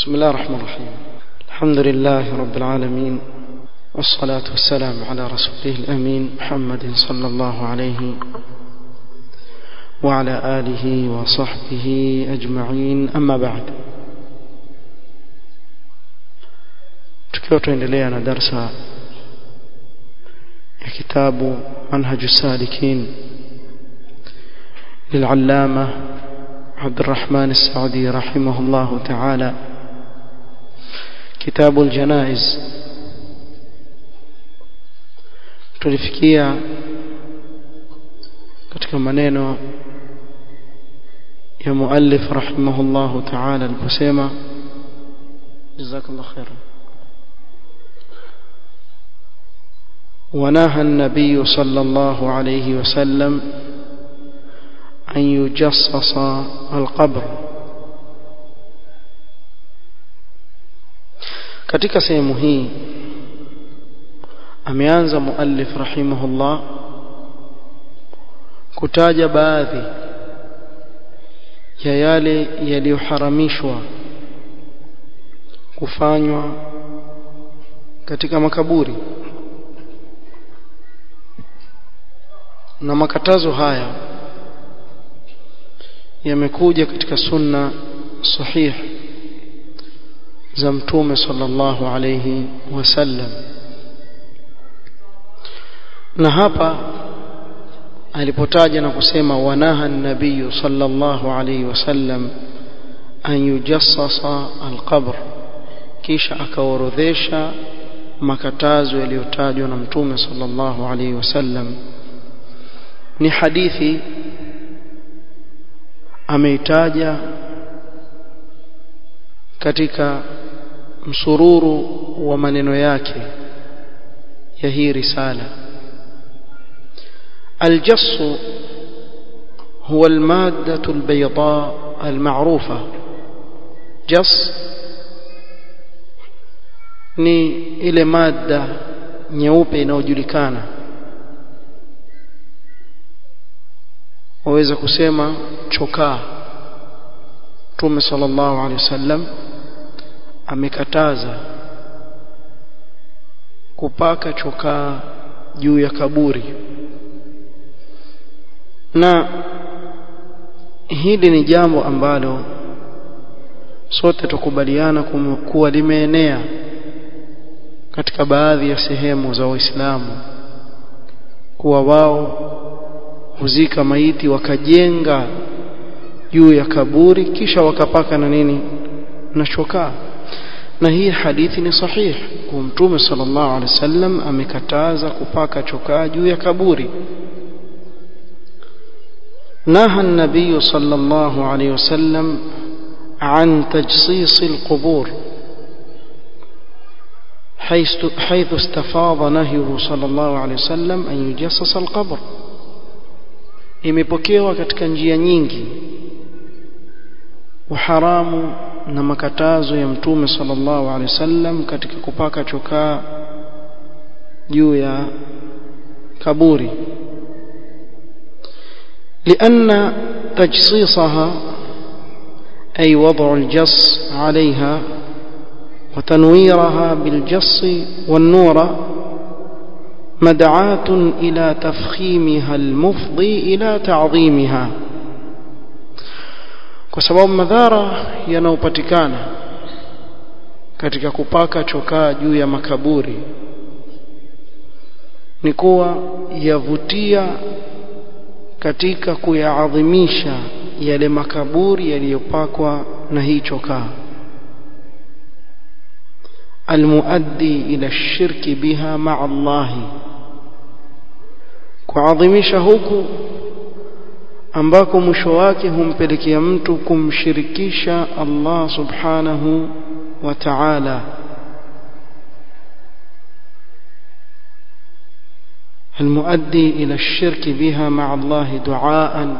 بسم الله الرحمن الرحيم الحمد لله رب العالمين والصلاة والسلام على رسوله الأمين محمد صلى الله عليه وعلى آله وصحبه أجمعين أما بعد tukiwa tuendelea na darsa ya kitabu manhaju salikin للعلامة عبد الرحمن السعدي رحمه الله تعالى كتاب الجنائز tulifikia katika maneno ya muallif rahimahullahu ta'ala aliposema jazakallahu khairan ونهى النبي صلى الله عليه وسلم أن يجصص القبر katika sehemu hii ameanza muallif rahimahullah kutaja baadhi ya yale yaliyoharamishwa kufanywa katika makaburi na makatazo haya yamekuja katika sunna sahih za mtume sallallahu alayhi wasallam na hapa alipotaja na kusema wanaha nabiyu sallallahu alayhi wasallam an yujassasa alqabr kisha akaorodhesha makatazo yaliyotajwa na mtume sallallahu alayhi wasallam ni hadithi ameitaja katika msururu wa maneno yake ya hii risala الجص هو المادة البيضاء المعروفة جص ni ile mada nyeupe inayojulikana waweza kusema chokaa Mtume sallallahu alaihi wasallam amekataza kupaka chokaa juu ya kaburi na hili ni jambo ambalo sote tukubaliana kuwa limeenea katika baadhi ya sehemu za Waislamu kuwa wao huzika maiti wakajenga juu ya kaburi kisha wakapaka na nini na chokaa na hii hadithi ni sahihi kwa mtume sallallahu alaihi wasallam amekataza kupaka chokaa juu ya kaburi نهى النبي صلى الله عليه وسلم عن تجصيص القبور حيث حيث استفاض نهيه صلى الله عليه وسلم أن يجصص القبر imepokewa katika njia nyingi uharamu na makatazo ya mtume sallallahu alaihi wasallam katika kupaka chokaa juu ya kaburi لأن تجصيصها أي وضع الجص عليها وتنويرها بالجص والنور مدعاة إلى تفخيمها المفضي إلى تعظيمها kwa sababu madhara yanayopatikana katika kupaka chokaa juu ya makaburi ni kuwa yavutia katika kuyaadhimisha yale makaburi yaliyopakwa na hii chokaa almuaddi ila shirki biha ma'a Allah kuadhimisha huku ambako mwisho wake humpelekea mtu kumshirikisha Allah subhanahu wa ta'ala المؤدي إلى الشرك بها مع الله دعاء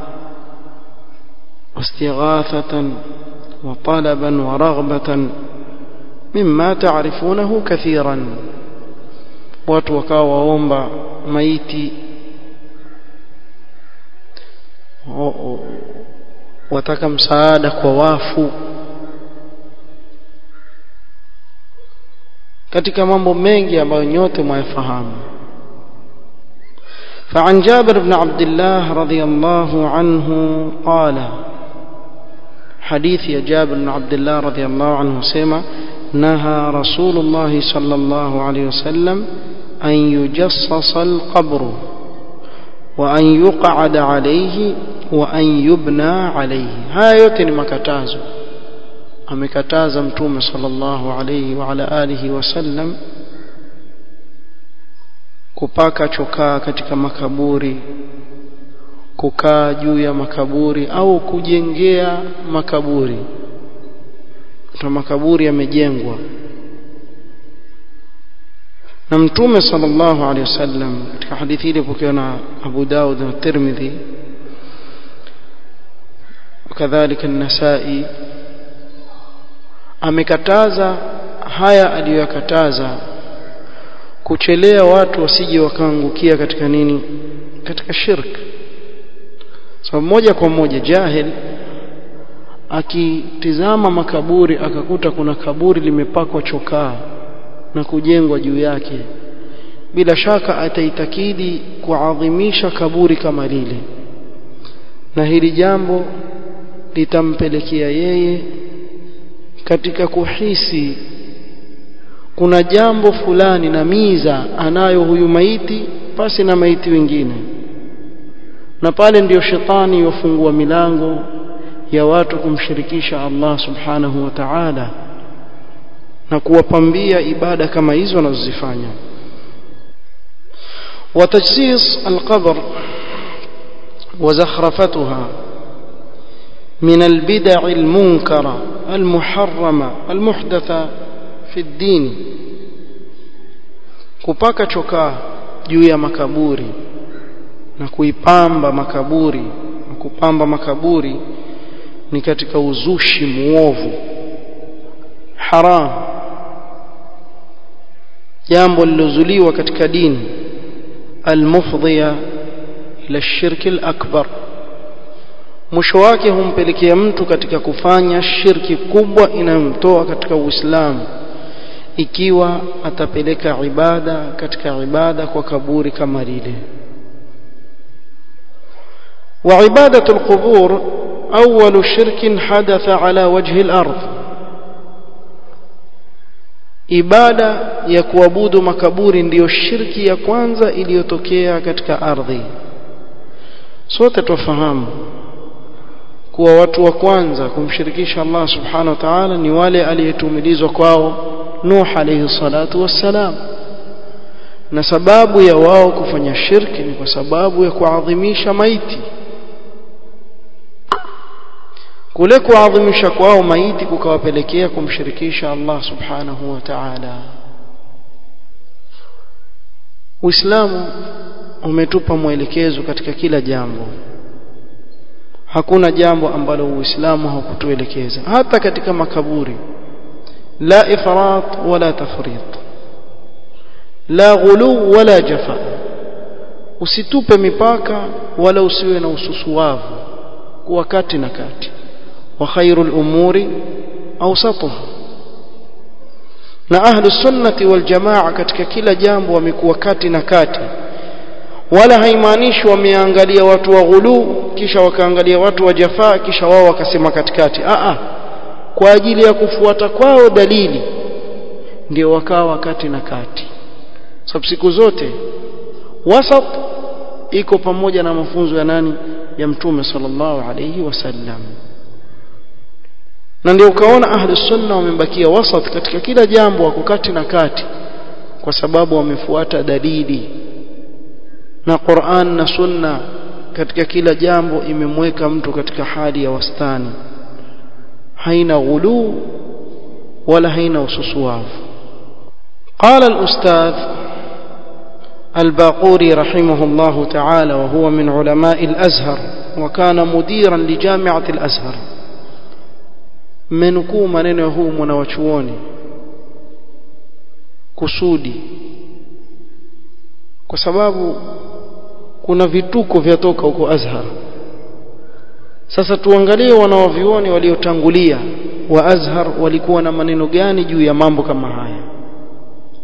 واستغاثة وطلبا ورغبة مما تعرفونه كثيرا watu wakawa waomba maiti wataka msaada kwa wafu katika mambo mengi ambayo nyote mwayafahamu فعن جابر بن عبد الله رضي الله عنه قال حديث يا جابر بن عبد الله رضي الله عنه سيما نهى رسول الله صلى الله عليه وسلم أن يجصص القبر وأن يقعد عليه وأن يبنى عليه هاي yote ni makatazo amekataza mtume sallallahu alayhi wa ala alihi wasallam kupaka chokaa katika makaburi kukaa juu ya makaburi au kujengea makaburi ta makaburi yamejengwa na mtume sallallahu alaihi wasallam katika hadithi ile pokewa na Abu Daud na Tirmidhi kadhalika an-Nasa'i amekataza haya aliyoyakataza kuchelea watu wasije wakaangukia katika nini katika shirk sababu so, moja kwa moja jahil akitizama makaburi akakuta kuna kaburi limepakwa chokaa na kujengwa juu yake bila shaka ataitakidi kuadhimisha kaburi kama lile na hili jambo litampelekea yeye katika kuhisi kuna jambo fulani na miza anayo huyu maiti pasi na maiti wengine na pale ndiyo shetani yofungua milango ya watu kumshirikisha Allah subhanahu wa ta'ala na kuwapambia ibada kama hizo wanazozifanya وتجسيس القبر وزخرفتها من البدع المنكرة المحرمة المحدثة في الدين kupaka chokaa juu ya makaburi na kuipamba makaburi na kupamba makaburi ni katika uzushi muovu haram jambo lilozuliwa katika dini almufdhiya ila shirki alakbar mwisho wake humpelekea mtu katika kufanya shirki kubwa inayomtoa katika Uislamu ikiwa atapeleka ibada katika ibada kwa kaburi kama lile وعبادة القبور أول شرك حدث على وجه الأرض ibada ya kuabudu makaburi ndiyo shirki ya kwanza iliyotokea katika ardhi sote tufahamu kuwa watu wa kwanza kumshirikisha Allah subhanahu wa ta'ala ni wale aliyetumilizwa kwao Nuh alayhi salatu wassalam na sababu ya wao kufanya shirki ni kwa sababu ya kuadhimisha maiti kule kuadhimisha kwao maiti kukawapelekea kumshirikisha Allah subhanahu wa ta'ala Uislamu umetupa mwelekezo katika kila jambo hakuna jambo ambalo Uislamu haukutuelekeza hata katika makaburi la ifrat wala tafrit la ghulu wala jafa usitupe mipaka wala usiwe na ususuwavu kuwa kati na kati wa khairul umuri awsatuha na ahlu sunnati wal jamaa katika kila jambo wamekuwa kati na kati wala haimaanishi wameangalia watu wa ghulu kisha wakaangalia watu wa jafaa kisha wao wakasema katikati a a kwa ajili ya kufuata kwao dalili ndio wakawa kati na kati sababu siku zote wasat iko pamoja na mafunzo ya nani ya mtume sallallahu alayhi wasallam na ndio ukaona ahli sunna wamebakia wasat katika kila jambo wako kati na kati kwa sababu wamefuata dalili na Qur'an na sunna katika kila jambo imemweka mtu katika hali ya wastani haina ghulu wala haina ususuwavu قال الأستاذ الباقوري رحمه الله تعالى وهو من علماء الأزهر وكان مديرا لجامعة الأزهر منكو maneno huu mwanawachuoni kusudi kwa sababu kuna vituko vyatoka huko Azhar sasa tuangalie wanawavioni waliotangulia wa Azhar walikuwa na maneno gani juu ya mambo kama haya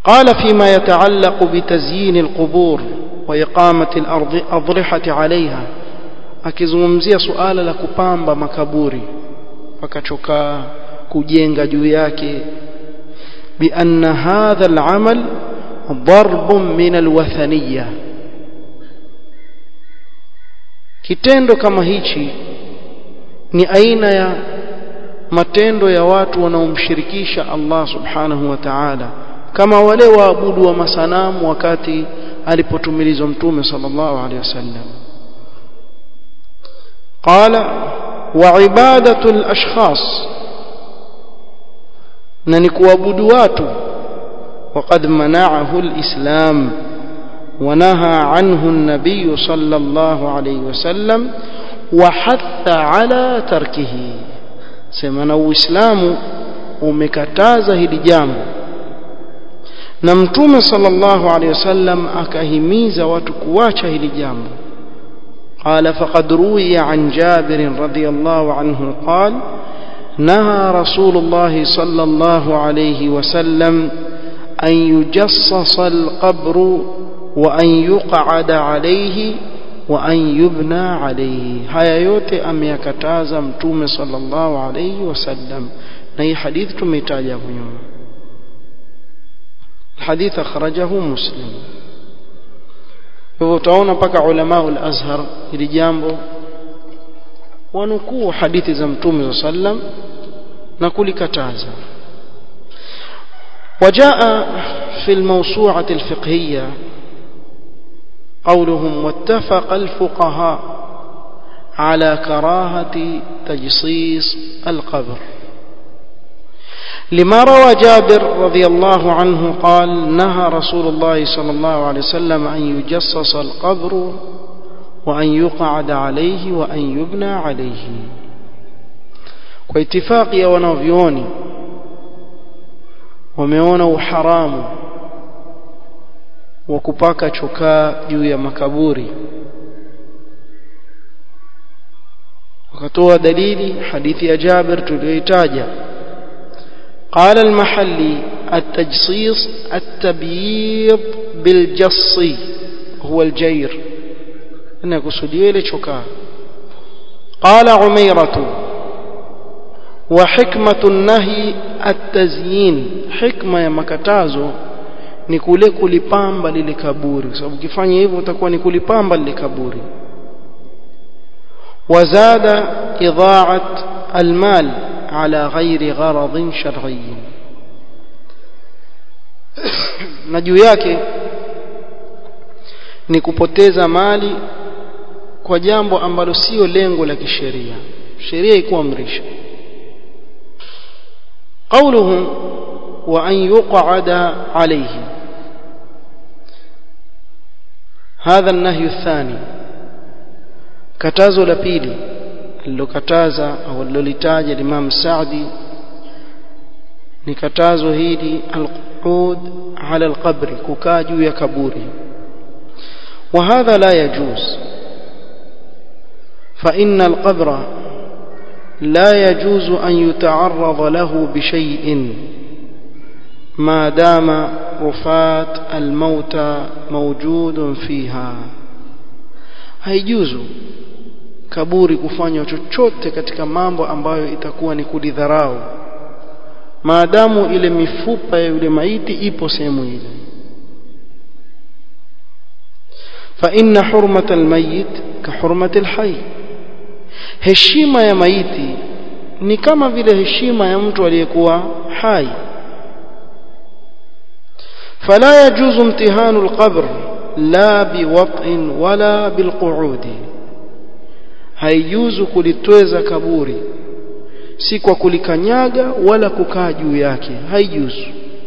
قال فيما يتعلق بتزيين القبور وإقامة الأضرحة عليها akizungumzia suala la kupamba makaburi wakachokaa kujenga juu yake بأن هذا العمل ضرب من الوثنية kitendo kama hichi ni aina ya matendo ya watu wanaomshirikisha Allah subhanahu wa ta'ala kama wale waabudu wa masanamu wakati alipotumilizwa mtume sallallahu alaihi wasallam qala wa ibadatu al-ashkhas na ni kuabudu watu وقد منعه الإسلام ونهى عنه النبي صلى الله عليه وسلم وحث على تركه سمنا الإسلام umekataza hili jambo na mtume sallallahu alayhi wasallam akahimiza watu kuacha hili jambo قال فقد روي عن جابر رضي الله عنه قال نهى رسول الله صلى الله عليه وسلم أن يجصص القبر وأن يقعد عليه وأن يبنى عليه هيا yote ameyakataza mtume sallallahu alayhi wasallam na hii hadithi tumeitaja hapo nyuma الحديث أخرجه مسلم hivyo utaona mpaka ulama al-Azhar hili jambo wanukuu hadithi za mtume صلى الله عليه وسلم na kulikataza وجاء في الموسوعة الفقهية قولهم واتفق الفقهاء على كراهة تجصيص القبر لما روى جابر رضي الله عنه قال نهى رسول الله صلى الله عليه وسلم أن يجصص القبر وأن يقعد عليه وأن يبنى عليه واتفاق يا ونوفيوني wameona uharamu wa kupaka chokaa juu ya makaburi wakatoa dalili hadithi ya Jabir tuliyoitaja قال المحلي التجصيص التبييض بالجص هو الجير أنا كسودية لشكا قال عميرة وحكمة النهي التزيين حكمة ya makatazo ni kule kulipamba lile kaburi kwa sababu ukifanya hivyo utakuwa ni kulipamba lile kaburi وزاد إضاعة المال على غير غرض شرعي na juu yake ni kupoteza mali kwa jambo ambalo sio lengo la kisheria sheria ikuamrisha قوله وأن يقعد عليه هذا النهي الثاني كتازو لبيلي alilokataza au alilolitaja Imam Saadi ni katazo hili alqud ala alqabri kukaa juu ya kaburi وهذا لا يجوز فإن القبر لا يجوز أن يتعرض له بشيء ما دام رفات الموتى موجود فيها هيجوز kaburi kufanywa chochote katika mambo ambayo itakuwa ni kulidharau maadamu ile mifupa ya yule maiti ipo sehemu ile fa inna hurmata almayit ka hurmati alhayy heshima ya maiti ni kama vile heshima ya mtu aliyekuwa hai فلا يجوز امتهان القبر لا بوطء ولا بالقعود haijuzu kulitweza kaburi si kwa kulikanyaga wala kukaa juu yake haijuzu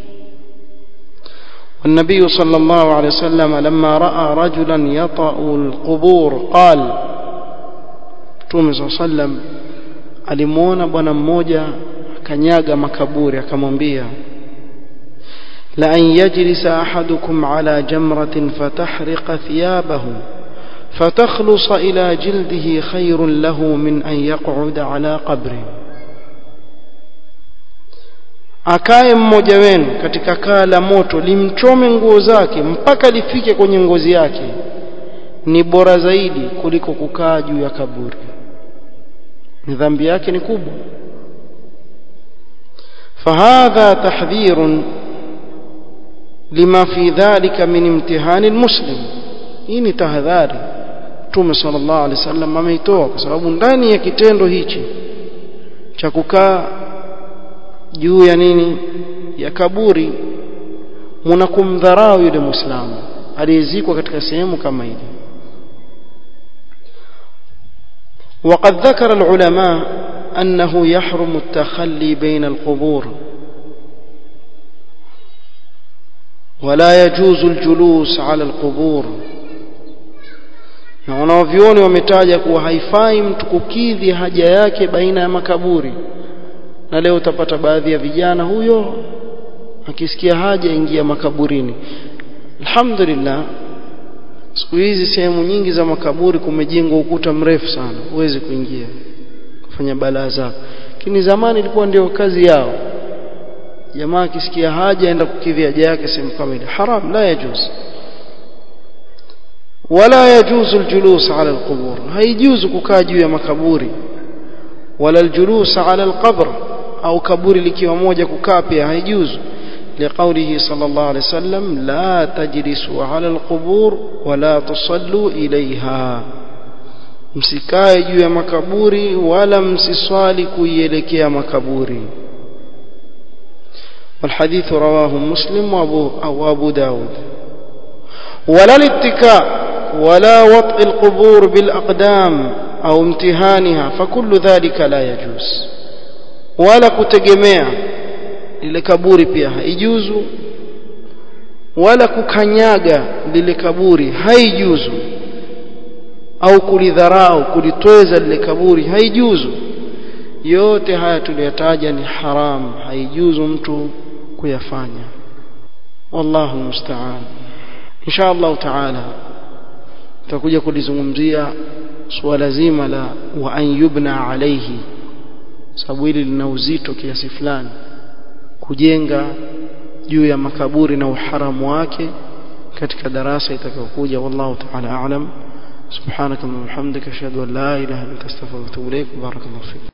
والنبي صلى الله عليه وسلم لما راى رجلا يطأ القبور قال Mtume صلى الله عليه وسلم alimuona bwana mmoja kanyaga makaburi akamwambia la an yajlisa ahadukum ala jamratin fatahriqa thiyabahu فتخلص إلى جلده خير له من أن يقعد على قبره akae mmoja wenu katika kaa la moto limchome nguo zake mpaka lifike kwenye ngozi yake ni bora zaidi kuliko kukaa juu ya kaburi ni dhambi yake ni kubwa فهذا تحذير لما في ذلك من امتحان المسلم hii ni tahadhari Mtume sallallahu alaihi wasallam ameitoa kwa sababu ndani ya kitendo hichi cha kukaa juu ya nini ya kaburi mnakumdharau yule muislamu aliyezikwa katika sehemu kama ile وقد ذكر العلماء أنه يحرم التخلي بين القبور ولا يجوز الجلوس على القبور na wanaovyoni wametaja kuwa haifai mtu kukidhi haja yake baina ya makaburi na leo utapata baadhi ya vijana huyo akisikia haja ingia makaburini alhamdulillah siku hizi sehemu nyingi za makaburi kumejengwa ukuta mrefu sana huwezi kuingia kufanya balaa zako lakini zamani ilikuwa ndio kazi yao jamaa akisikia haja aenda kukidhi haja yake sehemu kama ile haram la yajuz wala yajuzu aljulus ala alqubur haijuzu kukaa juu ya makaburi wala aljulus ala alqabr au kaburi likiwa moja kukaa pia haijuzu لقوله صلى الله عليه وسلم لا تجلسوا على القبور ولا تصلوا إليها msikae juu ya makaburi wala msiswali kuielekea makaburi والحديث رواه مسلم وابو أو أبو داود ولا الاتكاء ولا وطء القبور بالأقدام أو امتهانها فكل ذلك لا يجوز ولا كتجمع lile kaburi pia haijuzu wala kukanyaga lile kaburi haijuzu au kulidharau kulitweza lile kaburi haijuzu yote haya tuliyataja ni haram haijuzu mtu kuyafanya wallahu musta'an insha Allah taala tutakuja kulizungumzia suala zima la wa an yubna alayhi sababu hili lina uzito kiasi fulani kujenga juu ya makaburi na uharamu wake katika darasa itakayokuja wallahu ta'ala a'lam subhanaka wa bihamdika ashhadu an la ilaha illa anta astaghfiruka wa atubu ilaik barakallahu fik